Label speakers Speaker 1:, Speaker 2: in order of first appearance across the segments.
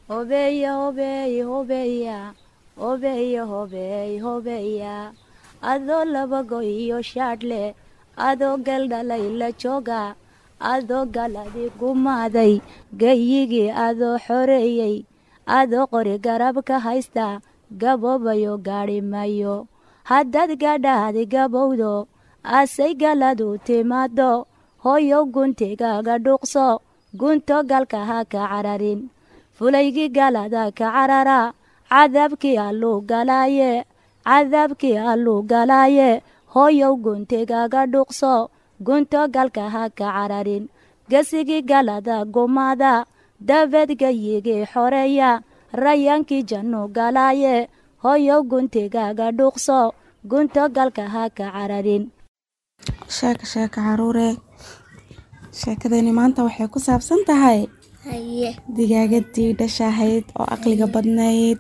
Speaker 1: hobeya hobeey hobeya hobeya hobeey hobeya adoo labago iyo shaadhle adoo galdhalay la jooga adoo galadi gumaaday gayigii adoo xoreeyey adoo qori garab ka haysta gaboobayo gaadhi mayo haddaad gadhaadi gabowdo asay galadu timaado hooyow guntigaaga dhuuqso gunto galka ha ka cararin fulaygii galada ka carara cadaabkii alluu galaaye cadaabkii alluu galaaye hooyow guntigaaga dhuuqso gunto galka ha ka cararin gesigii galada gumaada dabeed gayigii xoreeya rayaankii jannu galaaye hooyow guntigaaga dhuuqso gunto galka ha ka cararin
Speaker 2: sheeka sheeka caruure sheekadani maanta waxay ku saabsan tahay digaagadii dhashahayd oo aqliga badnayd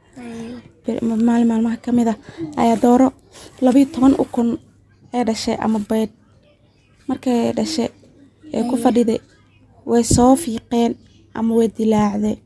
Speaker 2: maalin maalmaha ka mid ah ayaa dooro labayo toban ukun ee dhashay ama baydh markay dhashay ee ku fadhiday way soo fiiqeen ama way dilaacday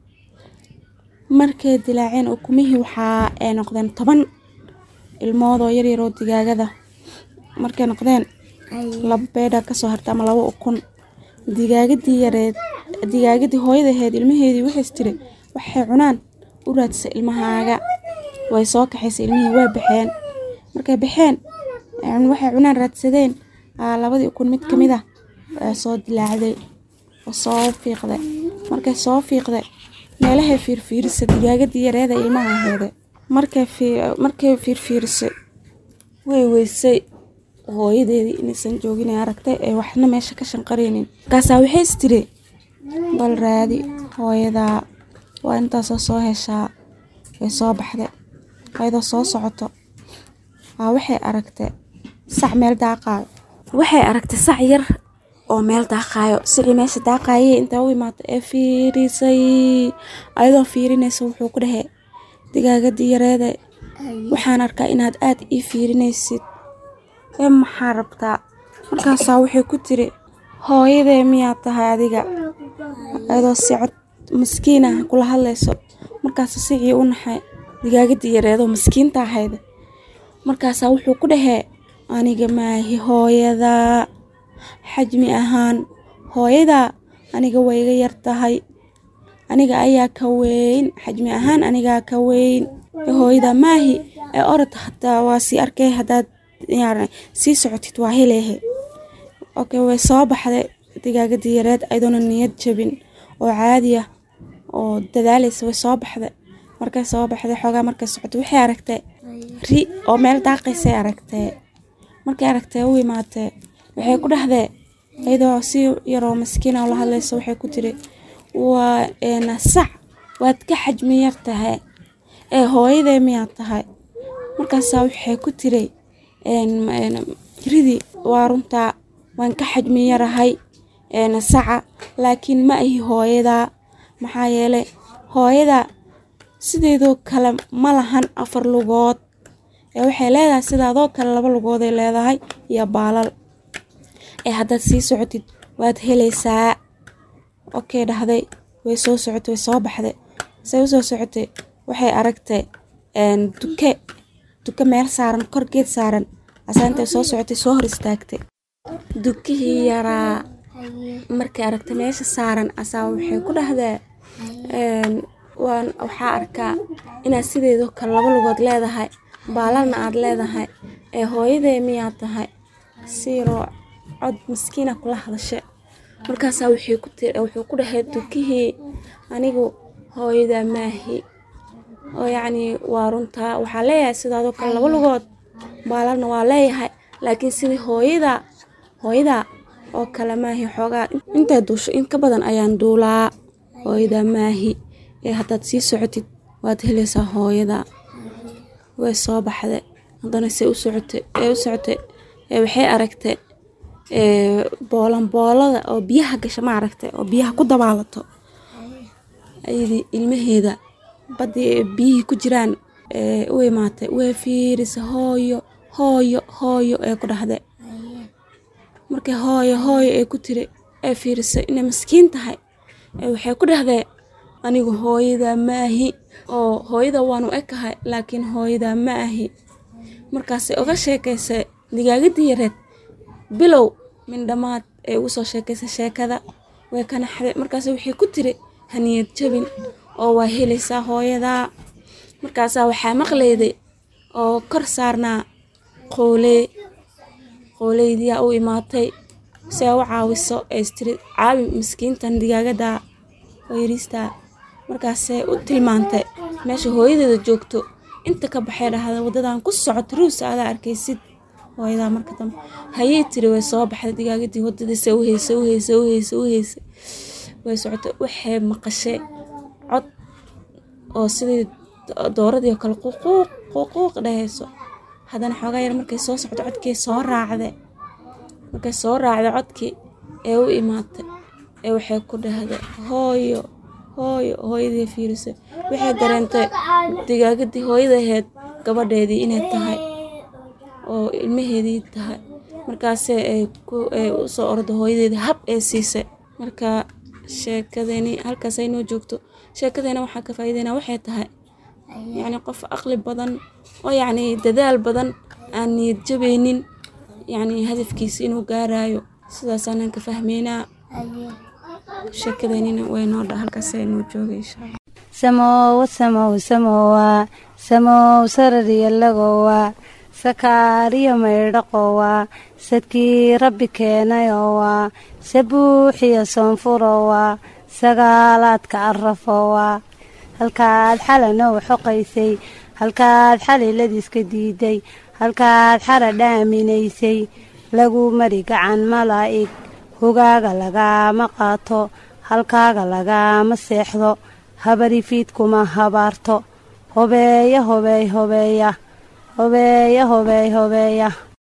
Speaker 2: markay dilaaceen ukumihii waxaa ay noqdeen toban ilmood oo yaryar oo digaagada markay noqdeen laba beedha kasoo harta ama laba ukun digaagadii yareed digaagadii hooyadaheed ilmaheedii waxays tiri waxay cunaan u raadsay ilmahaaga way soo kaxaysay ilmihii way baxeen markay baxeen waxay cunaan raadsadeen labadii ukun mid kamid ah soo dilaacday oo soo fiiqday markay soo fiiqday meelahay fiirfiirisay digaagadii yareeda ilmaha aheede markay fiirfiirisay way weysay hooyadeedii inaysan joogin aragtay ee waxna meesha ka shanqaraynin markaasaa waxays tiri bal raadi hooyadaa waa intaasoo soo heshaa way soo baxday ayadoo soo socoto aa waxay aragtay sac meel daaqaayo waxay aragtay sac yar oo meel daaqaayo sicii meesha daaqaayay intaa u imaata ee fiirisay ayadoo fiirinaysa wuxuu ku dhahey digaagadii yareede waxaan arkaa inaad aad ii fiirinaysid ee maxaa rabtaa markaasaa waxay ku tiri hooyadee miyaad tahay adiga ayadoo si cod maskiin ah kula hadlayso markaasa sicii u naxay digaagadii yareedoo maskiinta ahayd markaasaa wuxuu ku dhahee aniga maahi hooyadaa xajmi ahaan hooyadaa aniga way iga yar tahay aniga ayaa ka weyn xajmi ahaan anigaa ka weyn ee hooyadaa maahi ee orod hataa waa sii arkay haddaad sii socotid waa heleehe okay way soo baxday digaagadii yareed ayadoona niyad jabin oo caadi ah oo dadaalaysa way soo baxday markay soo baxday xoogaa markay socotay waxay aragtay ri oo meel daaqaysay aragtee markay aragtee u imaatee waxay ku dhahdee iyadoo si yaroo maskiina la hadlaysa waxay ku tiri waa sac waad ka xajmi yar tahay ee hooyadee miyaad tahay markaasaa waxay ku tiri ridi waa runtaa waan ka xajmi yarahay saca laakiin ma ahi hooyadaa maxaa yeelay hooyada sideedoo kale ma lahan afar lugood ee waxay leedahay sidaadoo kale laba lugooday leedahay iyo baalal ee haddaad sii socotid waad helaysaa okey dhahday way soo socotay way soo baxday say usoo socotay waxay aragtay duke duke meel saaran kor geed saaran asaa intay soo socotay soo hor istaagtay dukihii yaraa markay aragtay meesha saaran asaa waxay ku dhahdaa waan waxaa arkaa inaad sideedoo kale laba lugood leedahay baalalna aad leedahay ee hooyadee miyaad tahay siiroo cod maskiina kula hadasha markaasaa wuxuu ku dhahay dukihii anigu hooyadaa maahi oo yacnii waa runtaa waxaa leeyahay sidaadoo kale laba lugood baalalna waa leeyahay laakiin sidii hooyada hooyadaa oo kale maahi xoogaa intay duusho in ka badan ayaan duulaa hooyadaa maahi ee haddaad sii socotid waad helaysaa hooyada way soo baxday haddana se u socotay ee u socotay ee waxay aragtay boolanboolada oo biyaha gasha ma aragtay oo biyaha ku dabaalato ayadii ilmaheeda baddii biyihii ku jiraan ee u imaatay way fiirisa hooyo hooyo hooyo ee ku dhahday markay hooyo hooyo ee ku tiri ee fiirisay inay maskiin tahay ee waxay ku dhahdee anigu hooyadaa ma ahi oo hooyada waanu ekahay laakiin hooyadaa ma ahi markaasay oga sheekaysay digaagadii yareed bilow mindhamaad ee ugu soo sheekaysay sheekada way ka naxday markaas wixii ku tiri haniyad jabin oo waa helaysaa hooyadaa markaasaa waxaa maqlayday oo kor saarnaa qoolee qooleydiyaa u imaatay si ay u caawiso ee istiri caawi miskiintan digaagadaa oo yariistaa markaasay u tilmaantay meesha hooyadeeda joogto inta ka baxay dhahda wadadan ku socoto ruusa adaa arkaysid hooyadaa marka dambe hayay tiri way soo baxday digaagadii wadadiisa u heysay u heysay u heysay u heysay way socotay waxay maqashay cod oo sidii dooradii oo kale ququuq ququuq dhahayso haddana xoogaa yar markay soo socdo codkii soo raacday markay soo raacday codkii ee u imaatay ee waxay ku dhahday hooyo hooyo hooyadii fiirisay waxay dareentay digaagadii hooyada ahayd gabadheedii inay tahay oo ilmaheedii tahay markaase ay u soo orda hooyadeedii hab ee siisay marka sheekadeeni halkaas ay noo joogto sheekadeena waxaa ka faa'iideynaa waxay tahay yacni qof aqli badan oo yacni dadaal badan aan niyad jabaynin yacni hadafkiisa inuu gaarayo sidaasaanan ka fahmeynaa sheekadeenina way noo dha halkaas ay noo joogay insha allah
Speaker 1: samowa samow samowa samow sarariyalagowa sakaariyo maydhaqowa sadkii rabbi keenayowa sabuuxiyo soonfurowa sagaalaadka arafowa halkaad xalanoo xoqaysay halkaad xaliladiiska diiday halkaad xara dhaaminaysay lagu mari gacan malaa'ig hogaaga lagaama qaato halkaaga lagaama seexdo habarifiidkuma habaarto hobeeya hobeey hobeeya hobeeya hobeey hobeeya